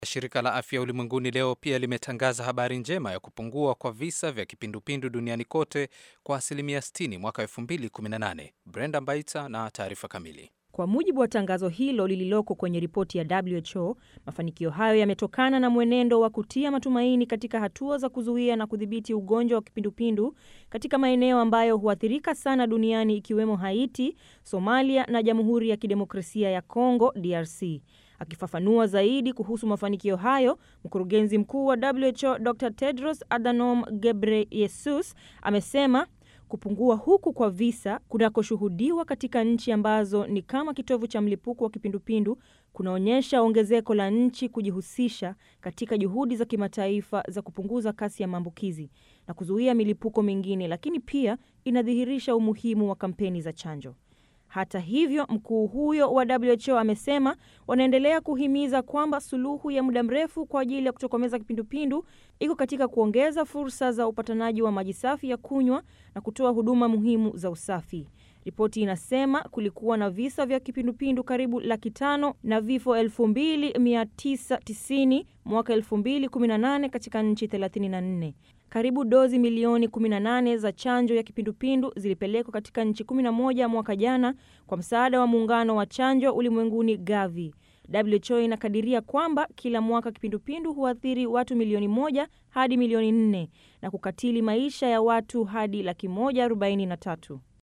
Shirika la Afya Ulimwenguni leo pia limetangaza habari njema ya kupungua kwa visa vya kipindupindu duniani kote kwa asilimia 60 mwaka 2018. Brenda Mbaita na taarifa kamili. Kwa mujibu wa tangazo hilo lililoko kwenye ripoti ya WHO, mafanikio hayo yametokana na mwenendo wa kutia matumaini katika hatua za kuzuia na kudhibiti ugonjwa wa kipindupindu katika maeneo ambayo huathirika sana duniani ikiwemo Haiti, Somalia na Jamhuri ya Kidemokrasia ya Kongo DRC. Akifafanua zaidi kuhusu mafanikio hayo, mkurugenzi mkuu wa WHO Dr Tedros Adhanom Ghebreyesus amesema kupungua huku kwa visa kunakoshuhudiwa katika nchi ambazo ni kama kitovu cha mlipuko wa kipindupindu kunaonyesha ongezeko la nchi kujihusisha katika juhudi za kimataifa za kupunguza kasi ya maambukizi na kuzuia milipuko mingine, lakini pia inadhihirisha umuhimu wa kampeni za chanjo. Hata hivyo, mkuu huyo wa WHO amesema wanaendelea kuhimiza kwamba suluhu ya muda mrefu kwa ajili ya kutokomeza kipindupindu iko katika kuongeza fursa za upatanaji wa maji safi ya kunywa na kutoa huduma muhimu za usafi. Ripoti inasema kulikuwa na visa vya kipindupindu karibu laki tano na vifo 2990 mwaka 2018 katika nchi 34. Karibu dozi milioni 18 za chanjo ya kipindupindu zilipelekwa katika nchi 11 mwaka jana kwa msaada wa muungano wa chanjo ulimwenguni Gavi. WHO inakadiria kwamba kila mwaka kipindupindu huathiri watu milioni moja hadi milioni nne na kukatili maisha ya watu hadi laki moja arobaini na tatu.